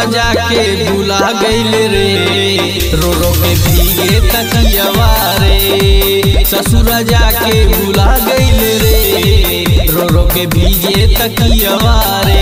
जाके भुला गइल रे रो रो के भीगे तकियवा रे ससुर जाके भुला गइल रे रो रो के भीगे तकियवा रे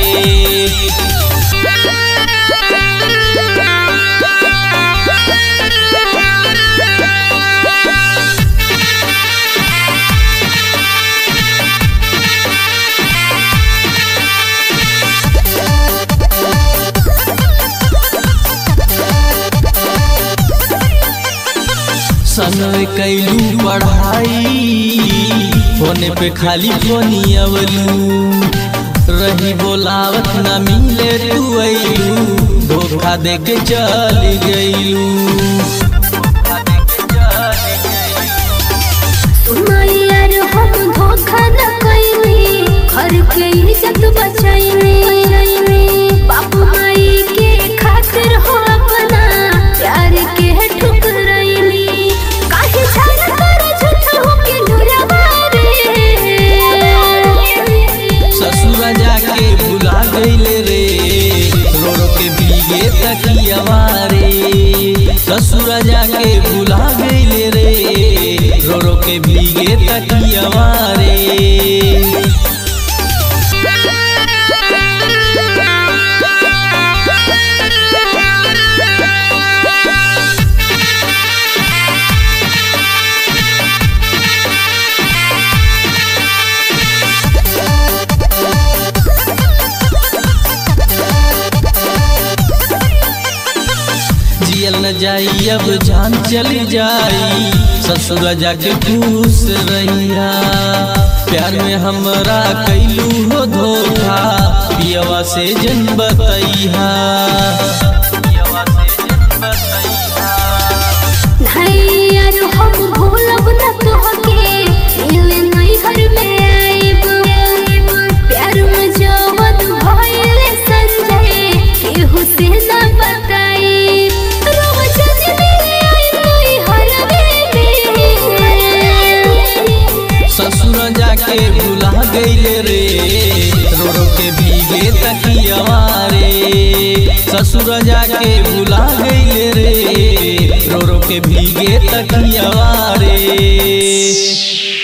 संग कैलू पढ़ाई होने पे खाली फोनी अवलू रही बोलावत ना मिले तू अइलू धोखा दे के चल गइलू मैयर हम धोखा न कइनी घर के इज्जत बचैनी बाप माई के खातिर हो अपना प्यार के ठुकरैनी काहे झगड़ा कर झूठ हो के नुरवा रे ससुर जाके भुला गइल रे रो रो के भीगे तकियवा रे ससुर जाके भुला गइल रे रो रो के भीगे तकियवा रे जियल न जाई अब जान चली जाई ससुर जाके खुश रहिया प्यार में हमरा कैलू हो धोखा पियवा से जन बतैहा नैयर हम भूलब न तोहके मिले नैहर में आइब प्यार में जवन भइल संजय केहू से न बताई रोज मिले आई नैहर में ससुर जाके भुला गइल रे रो रो के भीगे तकियवा रे ससुर जाके भुला गइल रे रो रो के भीगे तकियवा रे